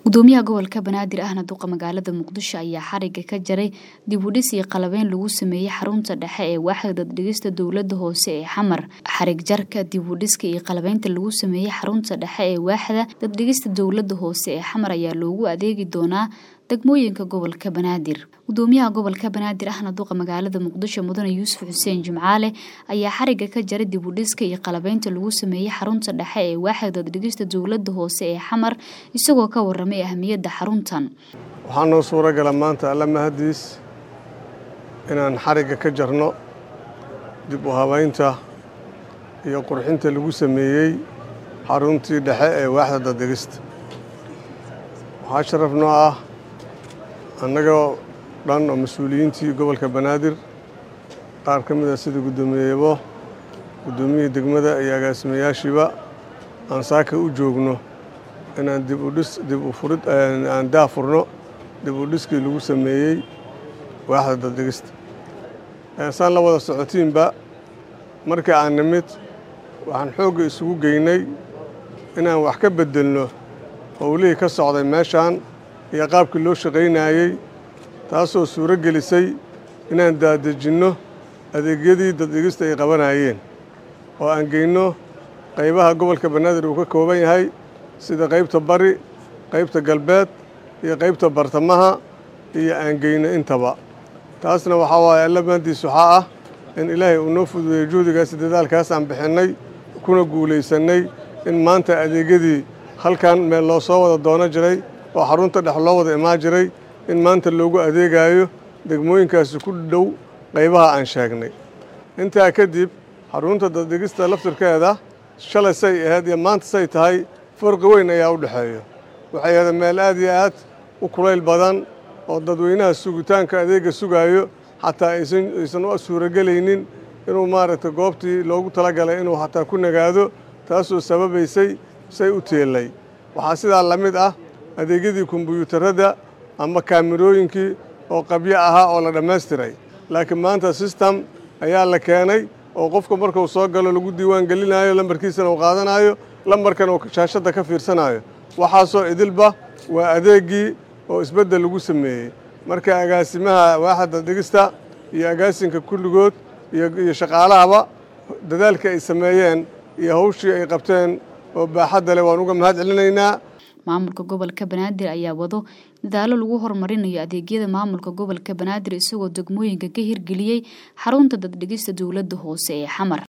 gudoomiyaha gobolka banaadir ahna duqa magaalada muqdisho ayaa xariga ka jaray dib u dhis iyo qalabeyn lagu sameeyey xarunta dhexe ee waaxda daddhigista dowlada hoose ee xamar xarig jarka dib u dhiska iyo qalabeynta lagu sameeyey xarunta dhexe ee waaxda daddhigista dowlada hoose ee xamar ayaa loogu adeegi doonaa degmooyinka gobolka banaadir gudoomiyaha gobolka banaadir ahna duqa magaalada muqdisho mudane yuusuf xuseen jimcaale ayaa xariga ka jaray dib u dhiska iyo qalabeynta lagu sameeyey xarunta dhexe ee waaxda daddhigista dowlada hoose ee xamar isagoo ka waramay ahmiyadda xaruntan waxaa noo suuro gala maanta alla mahadiis inaan xarigga ka jarno dib u habaynta iyo qurxinta lagu sameeyey xaruntii dhexe ee waaxda daddhigista waxaa sharaf noo ah annagoo dhan oo mas-uuliyiintii gobolka banaadir qaar ka mid a sida guddoomiyeebo guddoomiyihii degmada iyo agaasimayaashiiba aan saaka u joogno inaan dib u dhis dib u furid aan daafurno dib u dhiskii lagu sameeyey waaxda daddhigista saan la wada socotiinba markii aan nimid waxaan xoogga isugu geynay inaan wax ka beddelno howlihii ka socday meeshaan iyo qaabkii loo shaqaynayey taasoo suuro gelisay inaan daadejinno adeegyadii daddhigista ay qabanayeen oo aan geyno qaybaha gobolka banaadir uu ka kooban yahay sida qaybta bari qaybta galbeed iyo qaybta bartamaha iyo aan geyno intaba taasna waxaa waaye allamaandiis waxaa ah in ilaahay uu noo fududeeyey juhdigaasi dadaalkaas aan bixinnay kuna guulaysannay in maanta adeegyadii halkan meel loo soo wada doono jiray oo xarunta dhex loo wada imaan jiray in maanta loogu adeegayo degmooyinkaasi ku dhow qaybaha aan sheegnay intaa kadib xarunta daddhigista laftirkeeda shalay say ahayd iyo maanta say tahay farqi weyn ayaa u dhexeeya waxay ahayd meel aad iyo aad u kulayl badan oo dadweynaha sugitaanka adeegga sugaayo xataa aysan u suurogelaynin inuu maaragtay goobtii loogu talagalay inuu xataa ku nagaado taasoo sababaysay say u teellay waxaa sidaa la mid ah adeegyadii kombuyuutarradda ama kaamirooyinkii oo qabyo ahaa oo la dhammaystiray laakiin maanta sistem ayaa la keenay oo qofka markuu soo galo lagu diiwaan gelinayo lambarkiisana uu qaadanayo lambarkan uu shaashadda ka fiirsanayo waxaasoo idilba waa adeeggii oo isbeddel lagu sameeyey marka agaasimaha waaxda dhigista iyo agaasinka kulligood iyo shaqaalahaba dadaalka ay sameeyeen iyo hawshii ay qabteen oo baaxadda leh waan uga mahad celinaynaa maamulka gobolka banaadir ayaa wado dadaalo lagu horumarinayo adeegyada maamulka gobolka banaadir isagoo degmooyinka ka hirgeliyey xarunta daddhigista dowladda hoose ee xamar